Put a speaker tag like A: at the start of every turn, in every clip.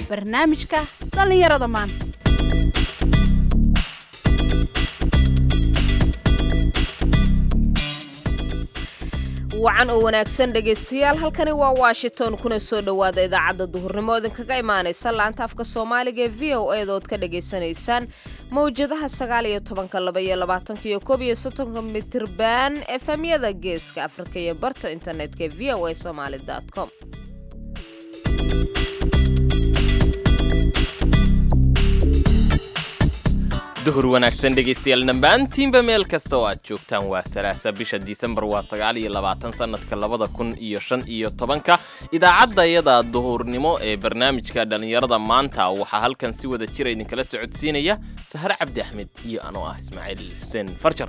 A: barnaamijka dhallinyarada maanta
B: wacan oo wanaagsan dhegaystayaal halkani waa washington kuna soo dhowaada idaacadda duhurnimo idinkaga imaanaysa laanta afka soomaaliga ee v o edaood ka dhagaysanaysaan mawjadaha sagaal iyo tobanka laba iyo labaatanka iyo koob iyo soddonka mitirban efemyada geeska afrika iyo barta internetka ee v o a somaali com
C: duhur wanaagsan dhegaystayaal dhammaantiinba meel kasta oo aad joogtaan waa salaasa bisha disembar waa sagaal iyo labaatan sannadka labada kun iyo shan iyo tobanka idaacaddayada duhurnimo ee barnaamijka dhallinyarada maanta waxaa halkan si wada jira idinkala socodsiinaya sahre cabdi axmed iyo anoo ah ismaaciil xuseen farjar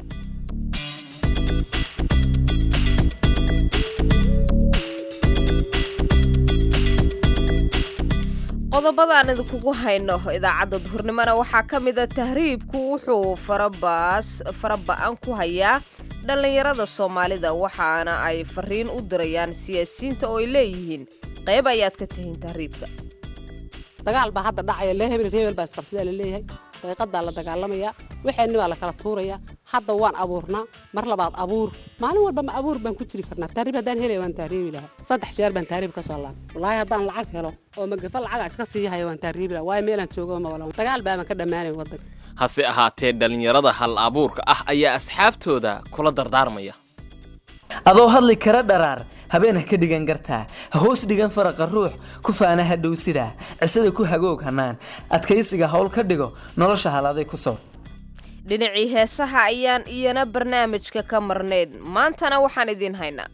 B: qodobadaan idinkugu hayno idaacadda duhurnimona waxaa ka mida tahriibku wuxuu faraba-an ku hayaa dhallinyarada soomaalida waxaana ay fariin u dirayaan siyaasiyiinta oo ay leeyihiin qayb ayaad ka tihiin tahriibka
D: dagaal baa hadda dhacaya lee hebel hebel baa isqabsidaa la leeyahay daqiiqadaa la dagaalamayaa waxeenni baa la kala tuurayaa hadda waan abuurnaa mar labaad abuur maalin walba ma abuur baan ku jiri karnaa tahriib haddaan helaya waan tahriibi lahaa saddex jeer baan tahriib ka soo laabay wallaahi haddaan lacag helo oo magafa lacaga iska sii haya waan tahriibi lahaa waayo meelaan joogo ma walan dagaal baaban ka dhammaanay waddanka
C: hase ahaatee dhallinyarada hal abuurka ah ayaa asxaabtooda kula dardaarmaya
E: adoo hadli kara dharaar habeen ha ka dhigan gartaa ha hoos dhigan faraqa ruux ku faana ha dhow sidaa cisada ku hagoog hanaan adkaysiga howl ka dhigo nolosha haladay ku sow
B: dhinacii heesaha ayaan iyana barnaamijka ka marnayn maantana waxaan idiin haynaa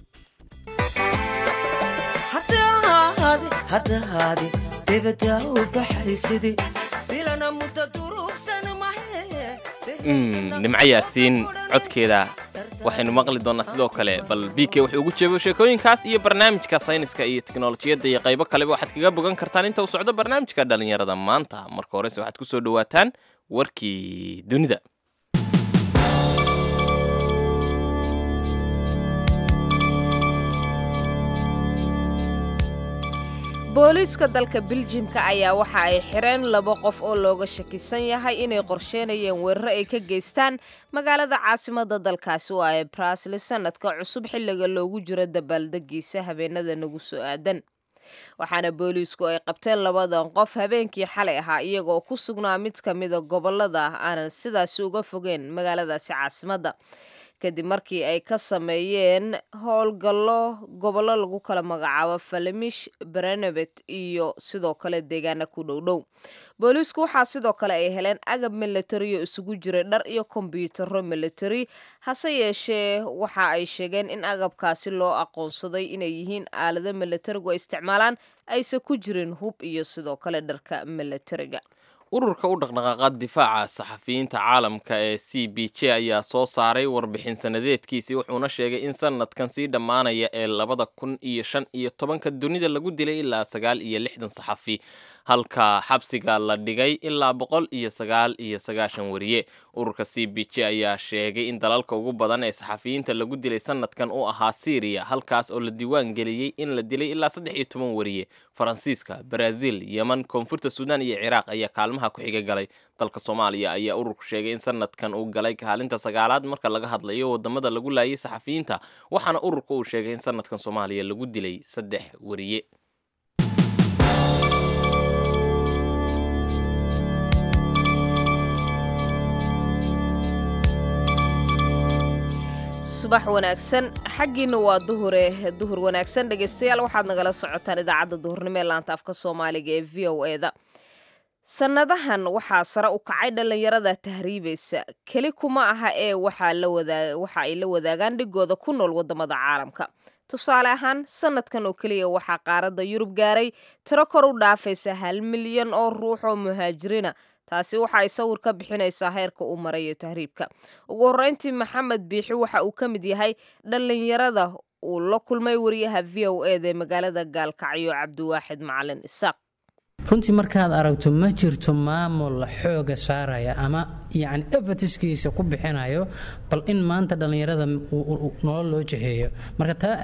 C: nimco yaasiin codkeeda waxaynu maqli doonnaa sidoo kale bal b k wuxuu ugu jeebo sheekooyinkaas iyo barnaamijka sayniska iyo teknolojiyadda iyo qaybo kaleba waxaad kaga bogan kartaan inta uu socdo barnaamijka dhallinyarada maanta marka horese waxaad ku soo dhowaataan warkii dunida
B: booliiska dalka biljimka ayaa waxa ay xireen laba qof oo looga shakisan yahay inay qorsheynayeen weeraro ay ka geystaan magaalada caasimada dalkaasi waa ee brasli sanadka cusub xilliga loogu jiro dabaaldegiisa habeenada nagu soo aadan waxaana booliisku ay qabteen labadan qof habeenkii xalay ahaa iyagoo ku sugnaa mid ka mida gobolada aanan sidaasi uga fogeen magaaladaasi caasimadda kadib markii ay ka sameeyeen howlgallo gobollo lagu kala magacaabo falemish berenebet iyo sidoo kale deegaana ku dhowdhow booliisku waxaa sidoo kale ay heleen agab militari oo isugu jiray dhar iyo kombyutaro militari hase yeeshee waxa ay sheegeen in agabkaasi loo aqoonsaday inay yihiin aalado militarigu ay isticmaalaan aysan ku jirin hub iyo sidoo kale dharka militariga
C: ururka u dhaqdhaqaaqa difaaca saxafiyiinta caalamka ee c b j ayaa soo saaray warbixin sanadeedkiisii wuxuuna sheegay in sanadkan sii dhammaanaya ee labada kun iyo shan iyo tobanka dunida lagu dilay ilaa sagaal iyo lixdan saxafi halka xabsiga la dhigay ilaa boqol iyo sagaal iyo sagaashan wariye ururka c b j ayaa sheegay in dalalka ugu badan ee saxafiyiinta lagu dilay sanadkan uu ahaa syriya halkaas oo la diiwaan geliyey in la dilay ilaa saddex iyo toban wariye faransiiska brazil yeman koonfurta suudaan iyo ciraaq ayaa kaalmaha ku xiga galay dalka soomaaliya ayaa ururku sheegay in sanadkan uu galay kaalinta sagaalaad marka laga hadlayo wadamada lagu laayay saxafiyiinta waxaana ururka uu sheegay in sanadkan soomaaliya lagu dilay saddex wariye
B: subax wanaagsan xaggiina waa duhure duhur wanaagsan dhegaystayaal waxaad nagala socotaan idaacadda duhurnimo ee laanta afka soomaaliga ee v o eda sannadahan waxaa sare u kacay dhallinyarada tahriibaysa keli kuma aha ee waxa ay la wadaagaan dhigooda ku nool waddamada caalamka tusaale ahaan sanadkan oo keliya waxaa qaaradda yurub gaaray tiro kor u dhaafaysa hal milyan oo ruux oo muhaajiriina taasi waxa ay sawir ka bixinaysaa heerka uu marayo tahriibka ugu horreyntii maxamed biixi waxa uu ka mid yahay dhallinyarada uu la kulmay wariyaha v o eda ee magaalada gaalkacyo cabdiwaaxid macalin isaaq
F: runtii markaad aragto ma jirto maamul xooga saaraya ama yacni efatiskiisa ku bixinayo bal in maanta dhallinyarada nolol loo jaheeyo marka taa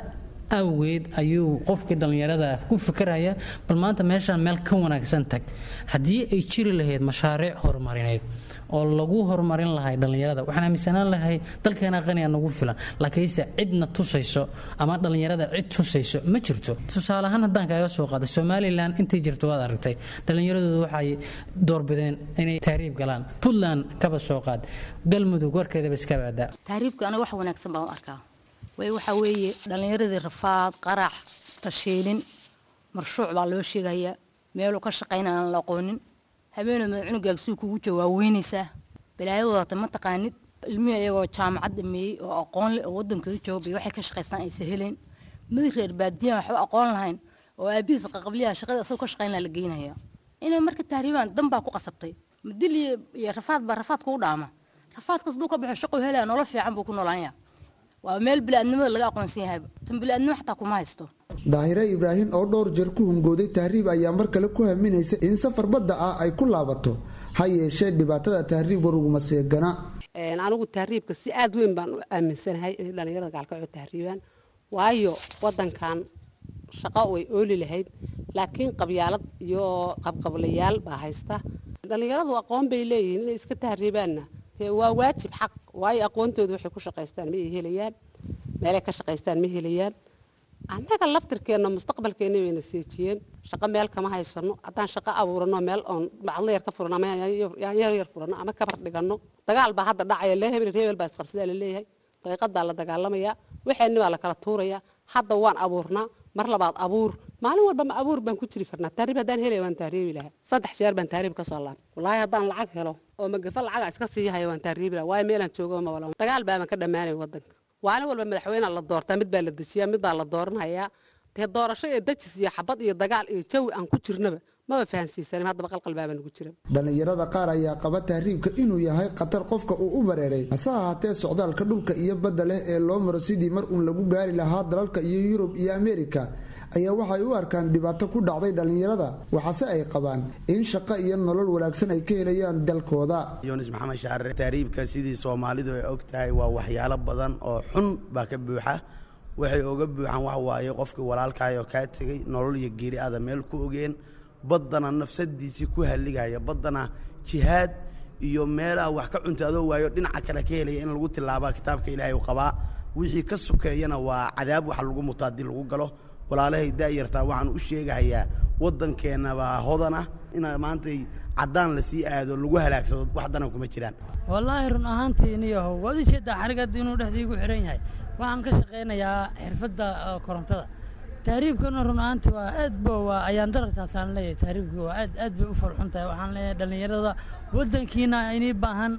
F: awgeed ayuu qofkii dhallinyarada ku fikiraya bal maanta meeshaan meel ka wanaagsan tag haddii ay jiri lahayd mashaariic horumarineed oo lagu horumarin lahay dhallinyarada waxaan aaminsanaan lahay dalkeena qaniga nagu filan laakiinse cidna tusayso ama dhallinyarada cid tusayso ma jirto tusaale ahaan haddaan kaaga soo qaado somalilan intay jirto waad aragtay dhallinyaradoodu waxay doorbideen inay tahriib galaan puntland kaba soo qaad galmudug warkeedaba iska baadaa
G: tahriibka aniga wax wanaagsan baan u arkaa way waxaa weeye dhallinyaradii rafaad qarax tashiilin marshuuc baa loo sheegayaa meeluu ka shaqayna aan la aqoonin habeenoo mada cunugaag suu kugu jawaaweynaysaa balaayo wadata ma taqaanid ilmihii iyagoo jaamacad dhameeyey oo aqoon leh oo waddankooda jooga bay waxay ka shaqaystaan aysa helayn madi reer baadiyaan waxba aqoon lahayn oo aabihiis qaqabliyaha shaqada asagoo ka shaqayn laha la geynaya inay marka tahriibaan dan baa ku qasabtay madil iyo rafaad baa rafaad kugu dhaama rafaadkaas duu ka baxo shaquu helaya nolol fiican buu ku noolaanya waa meel bili-aadnimada laga aqoonsan yahayba tan bili-aadnimo xataa kuma haysto
H: daahire ibraahim oo dhowr jeer ku hungooday tahriib ayaa mar kale ku haminaysa in safar badda ah ay ku laabato ha yeeshee dhibaatada tahriib waruguma seegana
D: anigu tahriibka si aada weyn baan u aaminsanahay inay dhallinyarada gaalkacoo tahriibaan waayo wadankan shaqo way ooli lahayd laakiin qabyaalad iyo qabqablayaal baa haysta dhallinyaradu aqoon bay leeyihiin inay iska tahriibaanna dee waa waajib xaq waayo aqoontooda waxay ku shaqaystaan ma ay helayaan meelay ka shaqaystaan ma helayaan annaga laftirkeenna mustaqbalkeenna bayna seejiyeen shaqo meel kama haysano haddaan shaqo abuurano meel oon bacdla yar ka furano ama yaanyar yar furano ama kabar dhigano dagaal baa hadda dhacaya lee hebel hebel baa isqabsadaa la leeyahay daqiiqadaa la dagaalamayaa waxeenni baa la kala tuurayaa hadda waan abuurnaa mar labaad abuur maalin walba ma abuur baan ku jiri karnaa taariib haddaan helaya waan taariibi lahaa saddex jeer baan taariib ka soo laabay wallaahi haddaan lacag helo oo magafa lacaga iska sii haya waan taariibi lahaa waayo meelaan joogo ma wala dagaal baaban ka dhammaanay wadanka maalin walba madaxweynea la doortaa mid baa la dejiyaa mid baa la dooranayaa dee doorasho iyo dajis iyo xabad iyo dagaal iyo jawi aan ku jirnaba maba fahansiisanin haddaba qalqalbaaba nagu jira
H: dhallinyarada qaar ayaa qaba tahriibka inuu yahay khatar qofka uu u bareeray hase ahaatee socdaalka dhulka iyo badda leh ee loo maro sidii mar uun lagu gaari lahaa dalalka iyo yurub iyo ameerika ayaa waxay u arkaan dhibaato ku dhacday dhallinyarada waxaase ay qabaan in shaqo iyo nolol wanaagsan ay ka helayaan dalkooda
I: yunis maxamed shaare tahriibka sidii soomaalidu ay og tahay waa waxyaalo badan oo xun baa ka buuxa waxay oga buuxaan waxa waaye qofkii walaalkaayoo kaa tegey nolol iyo geeri aada meel ku ogeen baddana nafsadiisii ku halligaya baddana jihaad iyo meelaha wax ka cunta adoo waayo dhinaca kale ka helaya in lagu tilaabaa kitaabka ilaahay u qabaa wixii ka sokeeyana waa cadaab waxa lagu muto haddii lagu galo walaalahay daayartaa waxaan u sheegahayaa waddankeenabaa hodana ina maantay caddaan lasii aado lagu halaagsado wax danan kuma jiraan
J: wallaahi run ahaantii niyahow waad u jeedaa xarigad inuu dhexdii igu xihan yahay waxaan ka shaqaynayaa xirfadda korontada tahriibkana run ahaantii waa aad ba waa ayaan darartaasaan leeyahay tahriibkii waa aad aad bay u farxun tahay waxaan leeyahay dhallinyarada waddankiina inii baahan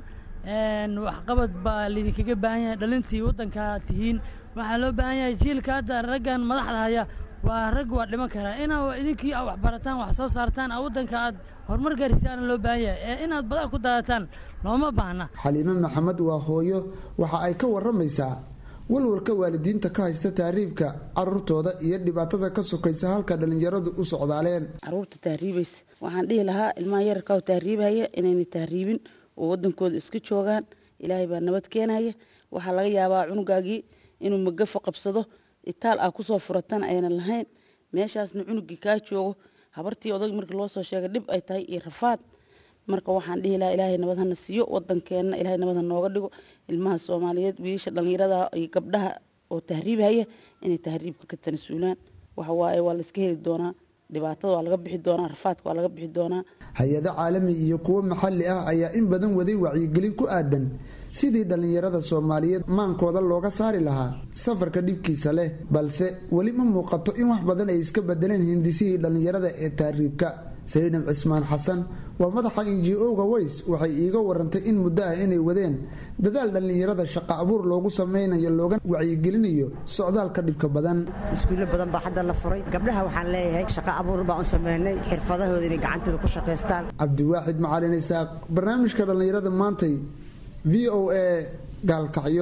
J: waxqabad baa laydinkaga baahan yahay dhalintii waddankaa tihiin waxaa loo baahan yahay jiilka hadda raggan madaxda haya waa rag waa dhiman karaa inaa idinkii a wax barataan wax soo saartaan a waddanka aad horumar gaarsiisaana loo baahan yahay ee inaad badaa ku daadataan looma baahna
H: xaliime maxamed waa hooyo waxa ay ka warramaysaa walwalka waalidiinta ka haysta tahriibka caruurtooda iyo dhibaatada ka sokaysa halka dhallinyaradu u socdaaleen
K: caruurta tahriibaysa waxaan dhihi lahaa ilmaha yararka oo tahriibhaya inayna tahriibin oo wadankooda iska joogaan ilaahay baa nabad keenaya waxaa laga yaabaa cunugaagii inuu magafo qabsado itaal ah kusoo furatan aynan lahayn meeshaasna cunugii kaa joogo habartii odag markii loo soo sheegay dhib ay tahay iyo rafaad marka waxaan dhihi lahaa ilaahay nabad hana siiyo wadankeenna ilaahay nabad ha nooga dhigo ilmaha soomaaliyeed wiilasha dhallinyarada iyo gabdhaha oo tahriibhaya inay tahriibka ka tanasuulaan waxa waaye waa la iska heli doonaa dhibaatada waa laga bixi doonaa rafaadka waa laga bixi doonaa
H: hay-ado caalami iyo kuwo maxalli ah ayaa in badan waday wacyigelin ku aadan sidii dhallinyarada soomaaliyeed maankooda looga saari lahaa safarka dhibkiisa leh balse weli ma muuqato in wax badan ay iska bedeleen hindisihii dhallinyarada ee tahriibka sayidnab cismaan xasan waa madaxa inji-oga weys waxay iiga warantay in muddo ah inay wadeen dadaal dhallinyarada shaqa abuur loogu sameynayo looga wacyigelinayo socdaalka dhibka badan
L: iskuullo badan baa hadda la furay gabdhaha waxaan leeyahay shaqa abuur baan u sameynay xirfadahooda inay gacantooda ku shaqaystaan
H: cabdiwaaxid macalin isaaq barnaamijka dhallinyarada maantay v o a gaalkacyo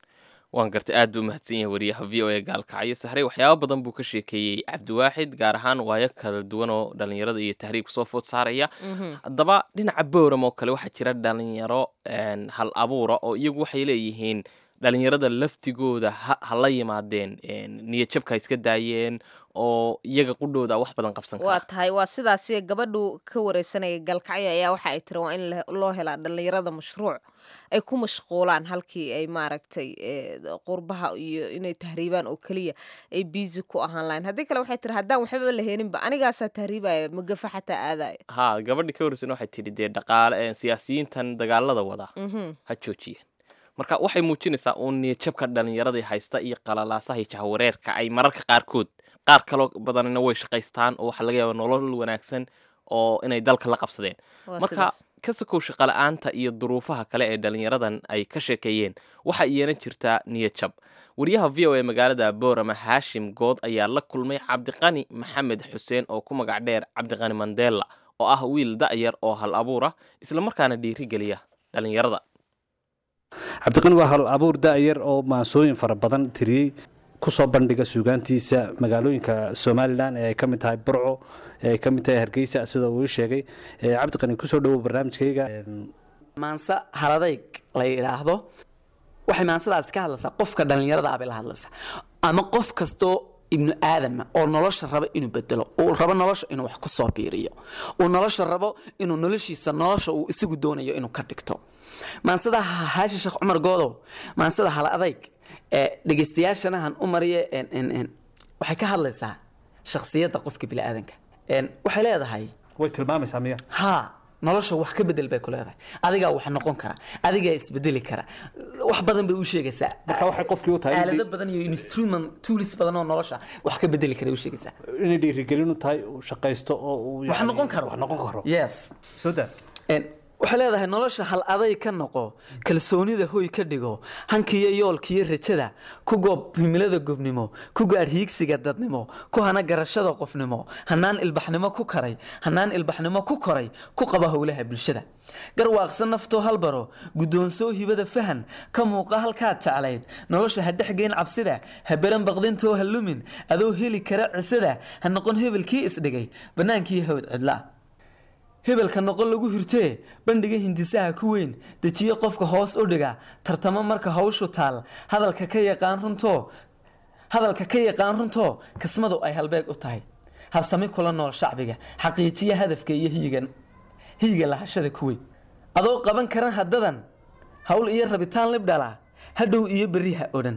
C: waan gartay aad buu mahadsan yahay wariyaha v o a gaalkacyo sahre waxyaaba badan buu ka sheekeeyey cabdiwaaxid gaar ahaan waayo kala duwan oo dhallinyarada iyo tahriibka soo food saaraya haddaba dhinaca bowram oo kale waxaa jira dhalinyaro hal abuura oo iyagu waxay leeyihiin dhalinyarada laftigooda ha ha la yimaadeen niyadjabka ha iska daayeen oo iyaga qudhooda wax badan qabsan
B: waa
C: kara
B: tahay waa sidaasi gabadhu ka wareysanaya galkacyo ayaa waxa ay tiri waa in le- loo helaa dhalinyarada mashruuc ay ku mashquulaan halkii ay maaragtay eh, qurbaha iyo inay tahriibaan oo keliya ay biisi ku ahaan lahayn haddii kale waxay tiri haddaan waxbaba la heeninba anigaasaa tahriibaya magafa xataa aadaya
C: ha gabadhii ka horreysana waxay tidhi dee dhaqaale eh, siyaasiyiintan dagaalada wada
B: Mhm.
C: ha joojiyeen marka waxay muujinaysaa uun niyadjabka dhalinyaradii haysta iyo qalalaasaha iyo jahwareerka ay mararka qaarkood qaar kaloo badanina way shaqaystaan oo waxaa laga yaaba nolol wanaagsan oo inay dalka la qabsadeen
B: Waa
C: marka
B: sidaas.
C: ka sokow shaqala-aanta iyo duruufaha kale ee dhalinyaradan ay ka sheekeeyeen waxaa iyana jirtaa niyadjab wariyaha v o a magaalada boorama haashim good ayaa la kulmay cabdiqani maxamed xuseen oo ku magac dheer cabdiqani mandela oo ah wiil da'yar oo hal abuura islamarkaana dhiirigeliya dhalinyarada
M: cabdiqani waa hal abuur da'yar oo maansooyin fara badan tiriyey kusoo bandhiga suugaantiisa magaalooyinka somalilan ee ay ka mid tahay burco ee ay ka mid tahay hargeysa sida uu ii sheegay Eh, cabdiqani kusoo dhowow barnaamijkayga
E: maanse haladayg la yidhaahdo waxay maansadaasi ka hadlaysaa qofka dhallinyarada ah bay la hadlaysaa ama qof kastoo ibnu aadama oo nolosha raba inuu bedelo uu rabo nolosha inuu wax ku soo biiriyo uu nolosha rabo inuu noloshiisa nolosha uu isagu doonayo inuu ka dhigto maansada haashi sheekh cumar goodow maansada hala adayg ee dhegeystayaashanahan u mariye en- en- en, waxay ka hadlaysaa shakhsiyadda qofka biniaadanka En, waxay leedahay
M: way tilmaamaysaa miya
E: haa nolosha wax ka bedel bay ku leedahay adigaa wax noqon kara adigaa isbedeli kara wax badan bay u sheegaysaa
M: marka waxay qofkii u tahay in
E: aalado
M: dhi-
E: badan iyo instrument tools badan oo nolosha wax ka bedeli kara u sheegaysaa
M: inay dhiirigelin u tahay uu shaqaysto oo uu
E: wax
M: yacni-
E: noqon karo
M: wax noqon karo
E: yes
M: soo daa
E: En, waxay leedahay nolosha hal aday ka noqo kalsoonida hoy ka dhigo hankiyo yoolkiyo rajada ku goob himilada gobnimo ku gaadh hiigsiga dadnimo ku hana garashada qofnimo hanaan ilbaxnimo ku karay hanaan ilbaxnimo ku koray ku qaba howlaha bulshada garwaaqsa naftoo halbaro guddoonsoo hibada fahan ka muuqa halkaad jeclayd nolosha ha dhexgeyn cabsida ha beran baqdintoo ha lumin adoo heli kara cisada ha noqon hebelkii isdhigay bannaankii hawd cidlaa hebelka noqon lagu hirtee bandhiga hindisaha ku weyn dejiye qofka hoos u dhiga tartamo marka hawshu taal hadalka ka yaqaan runtoo hadalka ka yaqaan runtoo kismadu ay halbeeg u tahay habsami kula nool shacbiga xaqiijiya hadafka iyo hiyigan hiyiga lahashada ku weyn adoo qaban karan haddadan hawl iyo rabitaan libdhala hadhow iyo beriha odhan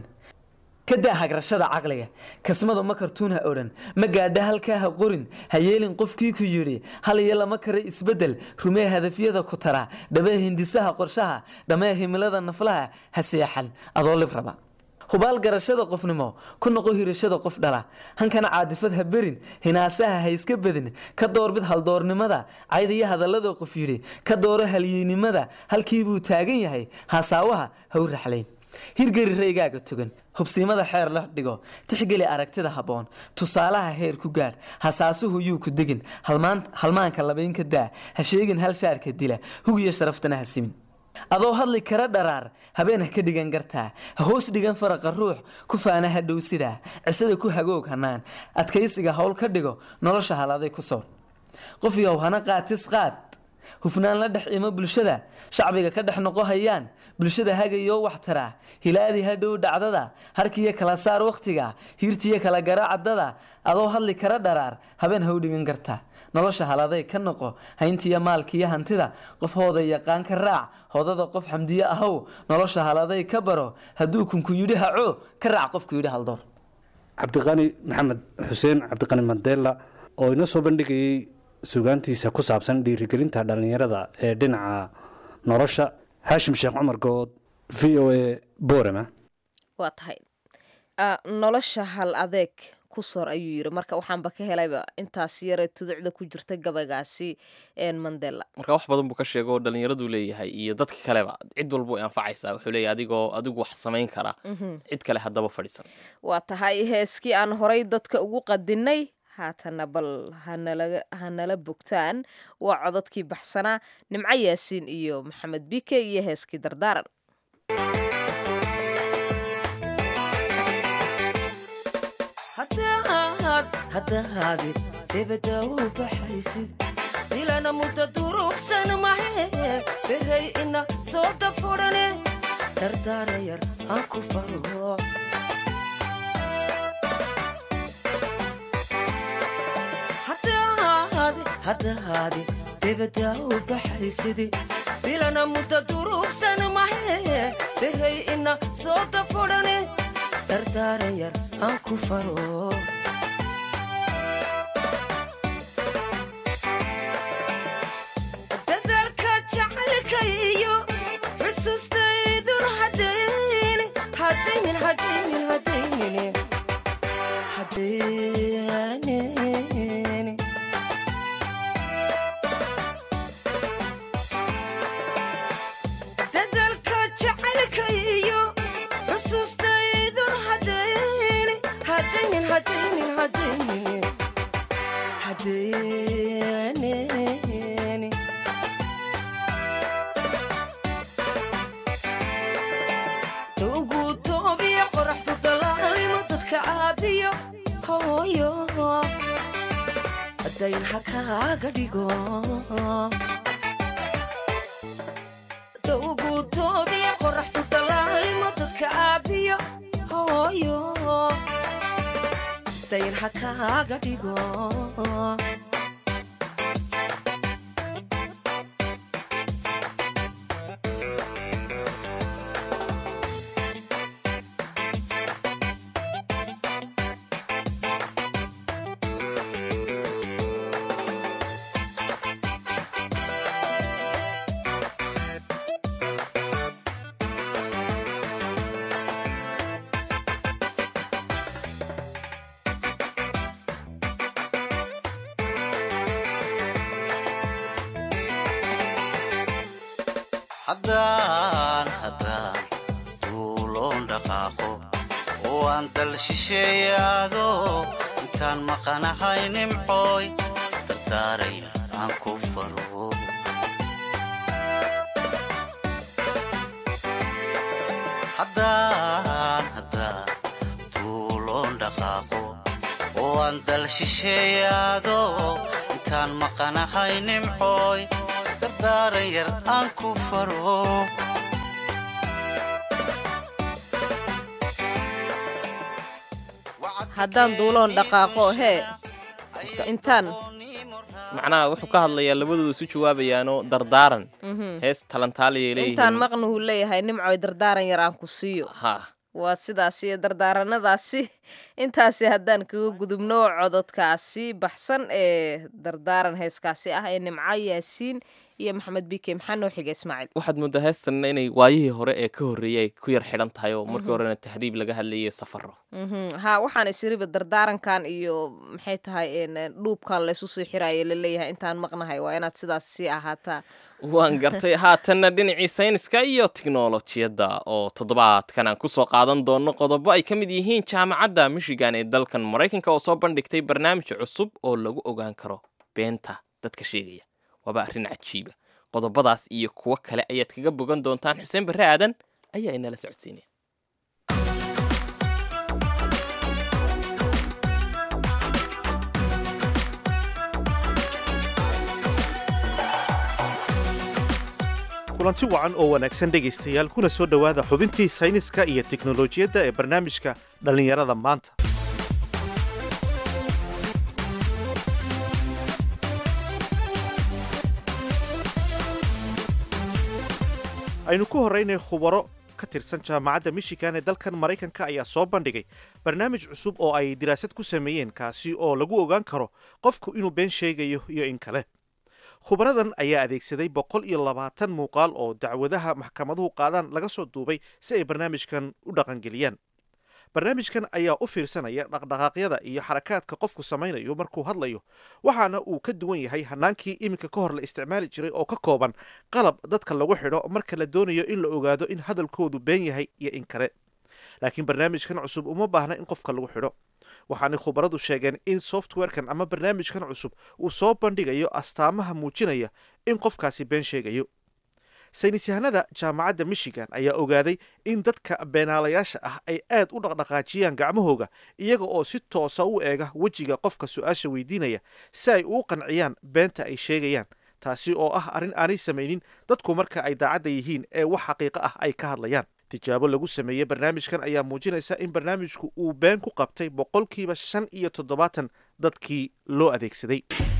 E: ka daa hagrashada caqliga kasmada ma kartuunha odhan ma gaadha halkaa ha qorin ha yeelin qofkii ku yidhi hal iyo lama kara isbedel rumee hadafyada ku tara dhabee hindisaha qorshaha dhamee himilada naflaha ha seexan adoo lib raba hubaal garashada qofnimo ku noqo hirashada qof dhala hankana caadifad ha berin hinaasaha ha iska bedin ka doorbid haldoornimada cayd iyo hadallada qof yidhi ka dooro halyeynimada halkii buu taagan yahay hasaawaha ha u raxlayn hirgeli raygaaga togan hubsiimada xeer la dhigo tixgeli aragtida habboon tusaalaha heer ku gaadh hasaasuhu yuu ku degin halmaan- halmaanka labaynka daa ha sheegin hal shaarka dila hugiyo sharaftana ha simin adoo hadli kara dharaar habeen ha ka dhigan gartaa ha hoos dhigan faraqa ruux ku faana ha dhow sidaa cisada ku hagoog hanaan adkaysiga howl ka dhigo nolosha haladay ku soor qof yow hana qaatis qaad hufnaan la dhex imo bulshada shacbiga ka dhex noqo hayaan bulshada hagayoo wax taraa hilaadi hadhow dhacdada harkiyo kala saar wakhtiga hiirtiyo kala garaacadada adoo hadli kara dharaar habeen ha u dhigan kartaa nolosha haladay ka noqo hayntiyo maalkiyo hantida qof hooda yaqaan ka raac hoodada qof xamdiye ahow nolosha haladay ka baro hadduu kunku yidhi haco ka raac qofku yidhi haldoor
M: cabdiqani maxamed xuseen cabdiqani mandela oo inoo soo bandhigayey suugaantiisa ku saabsan dhiirigelinta dhallinyarada ee dhinaca nolosha haashim sheekh cumar good v o a borama
B: waa tahay Ah, nolosha hal adeeg ku soor ayuu yiri marka waxaanba ka helayba intaas yare tuducda ku jirta gabaygaasi een mandela
C: marka wax badan buu ka sheego oo dhallinyaradu leeyahay iyo dadka kaleba cid walba way anfacaysaa wuxuu leeyahay adigoo adigu wax samayn kara
B: Mhm.
C: cid kale haddaba fadhiisan
B: waa tahay heeskii aan horay dadka ugu qadinay haatana bal hanala hanala bogtaan waa codadkii baxsanaa nimco yaasiin iyo maxamed bike iyo heeskii dardaaran
N: haddahaadi debada u baxaysid ilana muddo durugsan mahe beray ina soo dafurane dardaara yar aan ku faro haddahaadi debadda u baxaysidi bilana mudda durugsan mahe beray ina soo dafodhane dardaaran yar aan ku faro dadaalka jacaylka iyo xusuustaydun hadayni hadaynin hadaynin hadaynin hadaynin dadaalka jacaylka iyo xusuustaydun hadayni hadaynin hadaynin hadaynin hadaynin ugu toobiya qoraxdu dalaalimo dadka caabiyo hooyo dayn ha kaaga dhigo ugu toobiya qoraxdu dalaalimo dadka caabiyo hooyo dayn ha kaaga dhigo
O: haddaan haddaan duuloon dhaqaaqo oo aan dal shisheeyaado intaan maqanahay nimcooy dardaaraya aan ku faro haddaan haddaan duuloon dhaqaaqo oo aan dal shisheeyaado intaan maqanahay nimcooy dardaaran yar aan ku faro
B: haddaan duuloon dhaqaaqo hee intaan
C: macnaha wuxuu ka hadlayaa labadooda isu jawaabayaanoo dardaaran
B: Mhm.
C: hees talantaaliyay
B: intaan
C: leeyihiin
B: maqnuhu leeyahay nimcoy dardaaran yar aan ku siiyo
C: ha
B: waa sidaas iyo dardaaranadaasi intaasi haddaan kaga gudubno cododkaasi baxsan ee dardaaran heeskaasi ah ee nimco yaasiin iyo maxamed bike maxaa noo xiga ismaaciil
C: waxaad moodaa heestanna inay waayihii hore ee ka horreeyay ay ku yar xidhan tahay oo markii
B: Mhm.
C: horena tahriib laga hadlayay safaro
B: Mhm. ha waxaan isiriba dardaarankan iyo maxay tahay een, een, dhuubkan laysu sii xiraayo laleeyahay intaan maqnahay waa inaad sidaas sii ahaataa
C: waan gartay haatanna dhinacii sayniska iyo tiknolojiyadda oo toddobaadkan aan kusoo qaadan doono qodobo ay ka mid yihiin jaamacadda michigan ee dalkan maraykanka oo soo bandhigtay barnaamij cusub oo lagu ogaan karo beenta dadka sheegaya waaba arrin cajiiba qodobadaas iyo kuwo kale ayaad kaga bogan doontaan xuseen barre aadan ayaa inala socodsiinaya
P: kulanti wacan oo wanaagsan dhegaystayaal kuna soo dhowaada xubintii sayniska iyo tiknolojiyadda ee barnaamijka dhallinyarada maanta aynu ku horraynay khubaro ka tirsan jaamacadda michigan ee dalkan maraykanka ayaa soo bandhigay barnaamij cusub oo ay diraasad ku sameeyeen kaasi oo lagu ogaan karo qofku inuu been sheegayo iyo in kale khubaradan ayaa adeegsaday boqol iyo labaatan muuqaal oo dacwadaha maxkamaduhu qaadaan laga soo duubay si ay barnaamijkan u dhaqangeliyaan barnaamijkan ayaa u fiirsanaya dhaqdhaqaaqyada iyo xarakaadka qofku samaynayo markuu hadlayo waxaana uu ka duwan yahay hanaankii iminka ka hor la isticmaali jiray oo ka kooban qalab dadka lagu xidho marka la doonayo in la ogaado in hadalkoodu been yahay iyo in kale laakiin barnaamijkan cusub uma baahna in qofka lagu xidho waxaanay khubaradu sheegeen in softwarekan ama barnaamijkan cusub uu soo bandhigayo astaamaha muujinaya in qofkaasi been sheegayo saynis yahanada jaamacadda michigan ayaa ogaaday in dadka beenaalayaasha ah ay aad u dhaqdhaqaajiyaan gacmahooga iyaga oo si toosa u eega wejiga qofka su-aasha weydiinaya si ay uu qanciyaan beenta ay sheegayaan taasi oo ah arrin aanay samaynin dadku marka ay daacadda yihiin ee wax xaqiiqo ah ay ka hadlayaan tijaabo lagu sameeyey barnaamijkan ayaa muujinaysa in barnaamijku uu been ku qabtay boqolkiiba shan iyo toddobaatan dadkii loo adeegsaday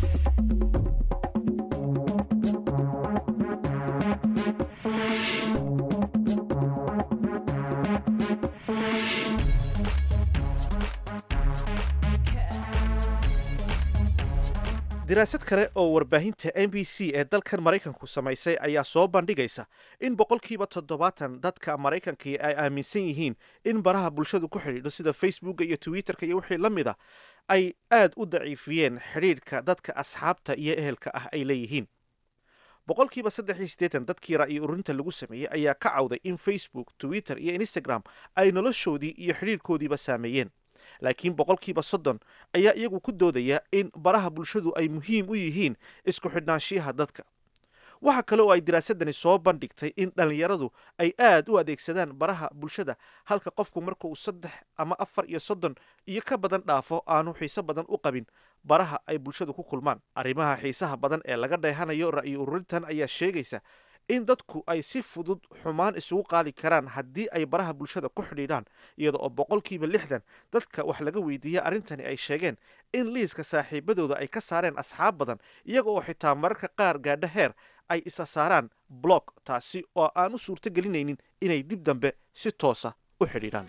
P: diraasad kale oo warbaahinta m b c ee dalkan maraykanku samaysay ayaa soo bandhigaysa in boqolkiiba toddobaatan dadka maraykankii ay aaminsan yihiin in baraha bulshadu ku xidhiidho sida facebooka iyo twitterka iyo wixii la mid a ay aad u daciifiyeen xidhiidhka dadka asxaabta iyo ehelka ah ay leeyihiin boqolkiiba saddex iyo siddeetan dadkii ra'yi ururinta lagu sameeyey ayaa ka cawday in facebook twitter iyo instagram ay noloshoodii iyo xidhiidhkoodiiba saameeyeen laakiin boqolkiiba soddon ayaa iyagu ku doodaya in baraha bulshadu ay muhiim u yihiin isku xidhnaanshiyaha dadka waxa kale oo ay diraasadani soo bandhigtay in dhallinyaradu ay aad u adeegsadaan baraha bulshada halka qofku marka uu saddex ama afar iyo soddon iyo ka badan dhaafo aanu xiiso badan u qabin baraha ay bulshadu ku kulmaan arrimaha xiisaha badan ee laga dheehanayo ra'yi ururintan ayaa sheegaysa in dadku ay si fudud xumaan isugu qaadi karaan haddii ay baraha bulshada ku xidhiidhaan iyada oo boqolkiiba lixdan dadka wax laga weydiiya arrintani ay sheegeen in liiska saaxiibadooda ay ka saareen asxaab badan iyaga oo xitaa mararka qaar gaadho heer ay isa saaraan blog taasi oo aan u suurto gelinaynin inay dib dambe si toosa u xidhiidhaan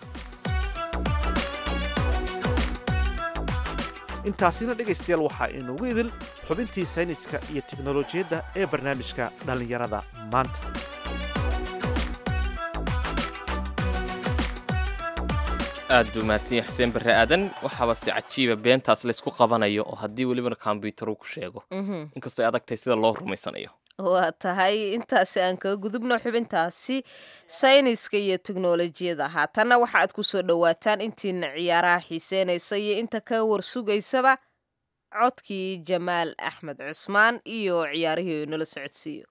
P: intaasina dhegaystayaal waxaa inugu idil xubintii sayniska iyo teknolojiyadda ee barnaamijka dhallinyarada maanta
C: aad buu mahadsan yahay xuseen barre aadan waxaaba si cajiiba beentaas laysku qabanayo oo haddii welibana kombyutar uu ku sheego inkastoo ay adagtahay sida loo rumaysanayo
B: waa tahay intaasi aan kaga gudubno xubintaasi sayniska iyo teknolojiyada haatanna waxa aad ku soo dhowaataan intiina ciyaaraha xiiseynaysa iyo inta ka warsugaysaba codkii jamaal axmed cusmaan iyo ciyaarihii oo nala socodsiiyo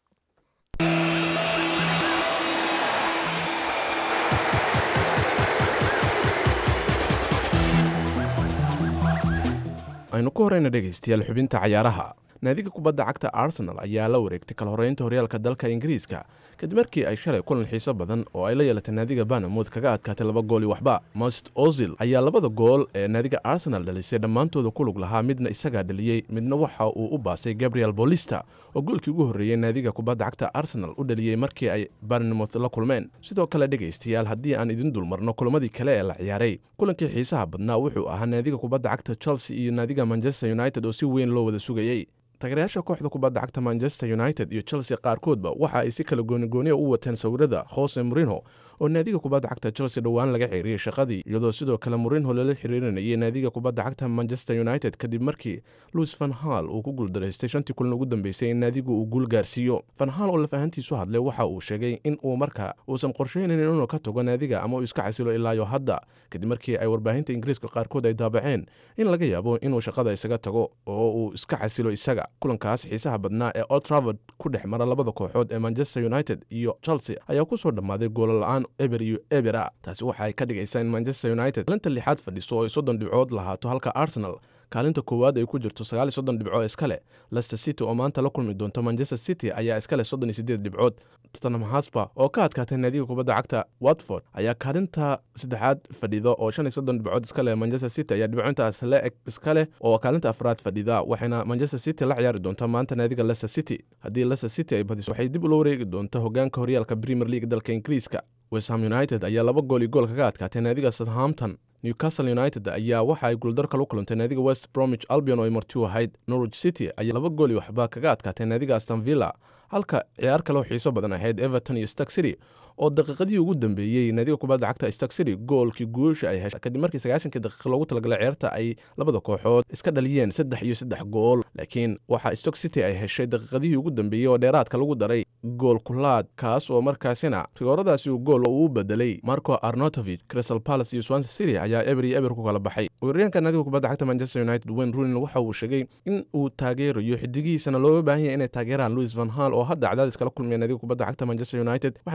Q: aynu ku horeyna dhegaystayaal xubinta cayaaraha naadiga kubadda cagta arsenal ayaa la wareegtay kala horeynta horyaalka dalka ingiriiska kadib markii ay shalay kulan xiiso badan oo ay la yeelatay naadiga banamouth kaga adkaatay laba gool iyo waxba most ozil ayaa labada gool ee naadiga arsenal dhalisay dhammaantooda ku lug lahaa midna isagaa dhaliyey midna waxa uu u baasay gabriel bolista oo goolkii ugu horreeyey naadiga kubadda cagta arsenal u dhaliyey markii ay banamouth la kulmeen sidoo kale dhegaystayaal haddii aan idin dulmarno kulamadii kale ee la ciyaaray kulankii xiisaha badnaa wuxuu ahaa naadiga kubadda cagta chelsea iyo naadiga manchester united oo si weyn loo wada sugayey taageerayaasha kooxda kubadda cagta manchester united iyo chelsea qaarkoodba waxa ay si kala goonigooniya u wateen sawirada jose morino oo naadiga kubadda cagta chelsea dhowaan laga xiriiriyey shaqadii iyadoo sidoo kale morinho lala xiriirinayay naadiga kubadda cagta manchester united kadib markii louis van hal uu ku guuldaraystay shantii kulan ugu dambeysay in naadigu uu guul gaarsiiyo van hal oo lafahantiisu hadlay waxa uu sheegay in uu marka uusan qorshaynayn inuu ka tago naadiga ama uu iska xasilo ilaayo hadda kadib markii ay warbaahinta ingiriiska qaarkood ay daabaceen in laga yaabo inuu shaqada isaga tago oo uu iska xasilo isaga kulankaas xiisaha badnaa ee old travord ku dhex mara labada kooxood ee manchester united iyo chelsea ayaa kusoo dhammaaday goolla'aan eber iyo ebera taasi waxa ay ka dhigaysaa in manchester united kaalinta lixaad fadhiso oo ay soddon dhibcood lahaato halka arsenal kaalinta koowaad ay ku jirto sagaal iyo soddon dhibco iskale lester city oo maanta la kulmi doonto manchester city ayaa iskale soddon iyo siddeed dhibcood tottenham haspa oo ka adkaatay naadiga kubadda cagta watford ayaa kaalinta saddexaad fadhida oo shan iyo soddon dhibcood iskale manchester city ayaa dhibcointaas la eg iskale oo kaalinta afraad fadhida waxayna manchester city la ciyaari doontaa maanta naadiga lester city haddii lester city ay badiso waxay dib ula wareegi doonta hogaanka horyaalka premier league dalka ingiriiska westham united ayaa laba gool iyo gool kaga adkaatay naadiga southampton newcastle united ayaa waxa ay guuldar kala kulantay naadiga west bromwich albion oo ay marti u ahayd norwich city ayaa laba gool iyo waxba kaga adkaatay naadiga aston villa halka ciyaar kale oo xiiso badan ahayd everton iyo stark city oo daqiiqadii ugu dambeeyey naadiga kubadda cagta stark city goolkii guusha ay heshay kadib markii sagaashankii daqiiqa loogu talagalay ciyaarta ay labada kooxood iska dhaliyeen saddex iyo saddex gool laakiin waxaa stock city ay heshay daqiiqadihii ugu dambeeyey oo dheeraadka lagu daray gool kulaad kaas oo markaasina rigooradaasi uu gool uu bedelay marco arnotovich crystal palace iyo swanse city ayaa eber iyo eber ku kala baxay weeraryaanka naadiga kubadda cagta manchester united wayne runin waxa uu sheegay in uu taageerayo xidigihiisana looga baahan yahay inay taageeraan louis van hal oo hadda cadaadis kala kulmaya naadiga kubadda cagta manchester united waxaana uu sheegay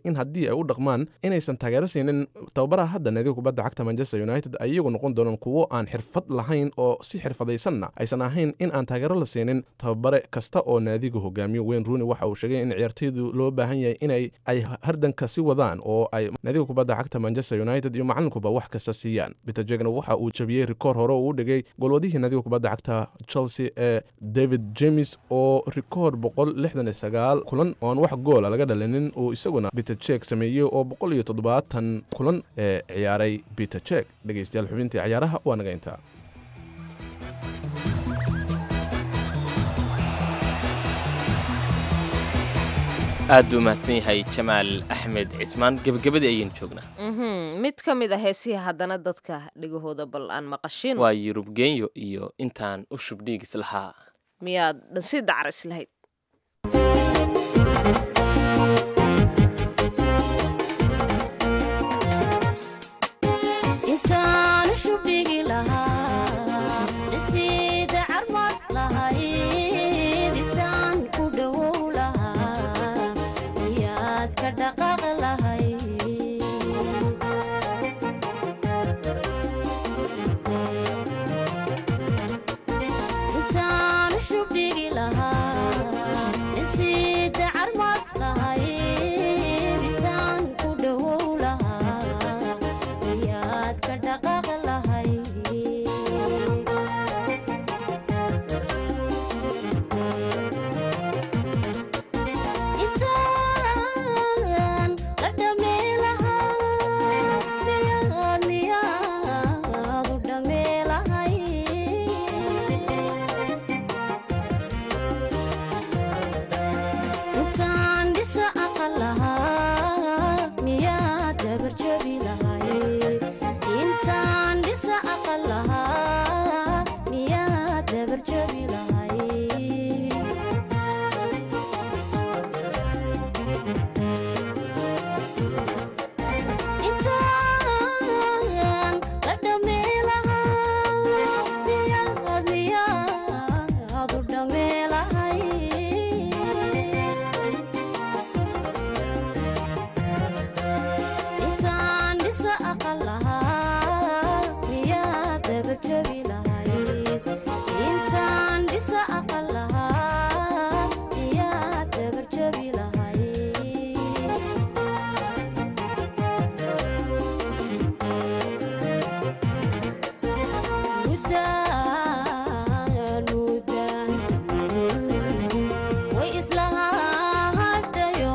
Q: in haddii ay u dhaqmaan inaysan taageero siinin tababaraha hadda naadiga kubadda cagta manchester united ay iyagu noqon doonaan kuwo aan xirfad lahayn oo si xirfadaysanna aysan ahayn in aan taageero la siinin tababare kasta oo naadiga hogaamiyo wayne rooney waxa uu sheegay in ciyaartoydu loo baahan yahay inay ay hardanka si wadaan oo ay naadiga kubadda cagta manchester united iyo macalinkuba wax kasta siiyaan peter jegna waxa uu jabiyey rikoor hore oo u dhigay golwadihii naadiga kubadda cagta chelsea ee david james oo rikoor boqol lixdan iyo sagaal kulan oo aan wax goola laga dhalinin uu isaguna peter jek sameeyey oo boqol iyo toddobaatan kulan ee ciyaaray peter jek dhegeystayaal xubintii ciyaaraha waa naga intaa
C: aad buu mahadsan yahay jamaal axmed cismaan gebagabadii ayaynu joognaa
B: Mhm, mid ka mid a heesihi haddana dadka dhegahooda bal aan maqashin
C: waa yurub genyo iyo intaan u shubdhiigis lahaa
B: miyaad dhansii dacris lahayd
R: intaan shubdhigi lahaa dhisiida carmad lahayd intaan ku dhowow lahaa ayaad ka dhaqaaq lahayd intaan shubdhigi lahaa dhisiida carmad lahayd intaan ku dhowow lahaa ayaad ka dhaqaaq lahayd intaan la dhamee lahaa miyaad miyaad u dhamee lahay intaan dhisa aqal lahaa miyaad dabar jabi lahay intaan dhisa aqal lahaa miyaad dabar jabi lahay intaan la dhamee lahaa miyaad miyaad u dhamee lahay intaan dhisa aqal lahaa miyaad dabar jabi lahayd intaan dhisa aqal lahaa miyaad dabar jabi lahayd mudaan mudaan way islahadayo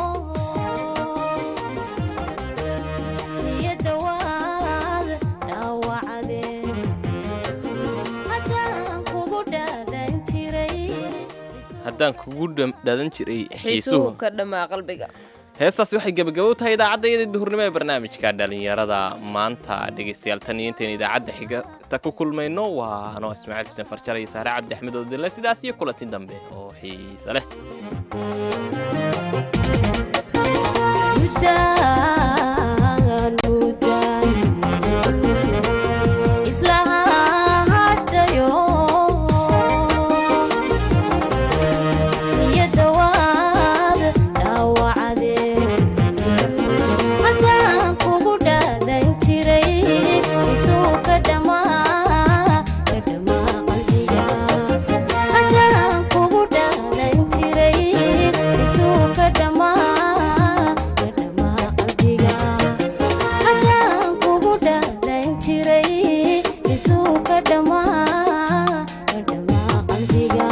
R: niyadda waad dhaawacdeen haddaan kugu dhaadan jiray
C: haddaan kugu dham- dhadan jiray
B: xiisuhu
C: xiisuhu
B: ka dhammaa qalbiga
C: heestaasi waxay gebagabo u tahay idaacadda duhurnimo ee barnaamijka dhalinyarada maanta dhegaystayaal tan iyo intaynu idaacadda xigata ku kulmayno waa anoo ismaaciil xuseen farjar iyo saare cabdi axmed oo dille sidaas iyo kulanti dambe oo xiise leh
R: mudaan mudaan islahadayo niyadda waad dhaawacdeen haddaan kugu dhaadan jiray isuu ka dhammaa ka dhammaa qalbiga haddaan kugu dhaadan jiray isuu ka dhammaa ka dhammaa qalbiga haddaan kugu dhaadan jiray isuu ka dhammaa ka dhammaa qalbiga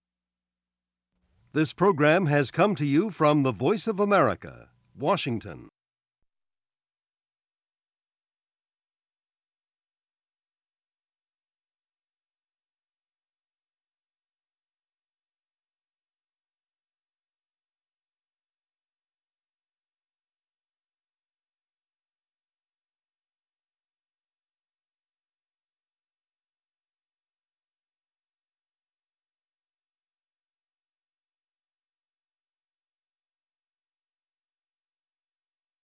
S: This program has come to you from the Voice of America, Washington.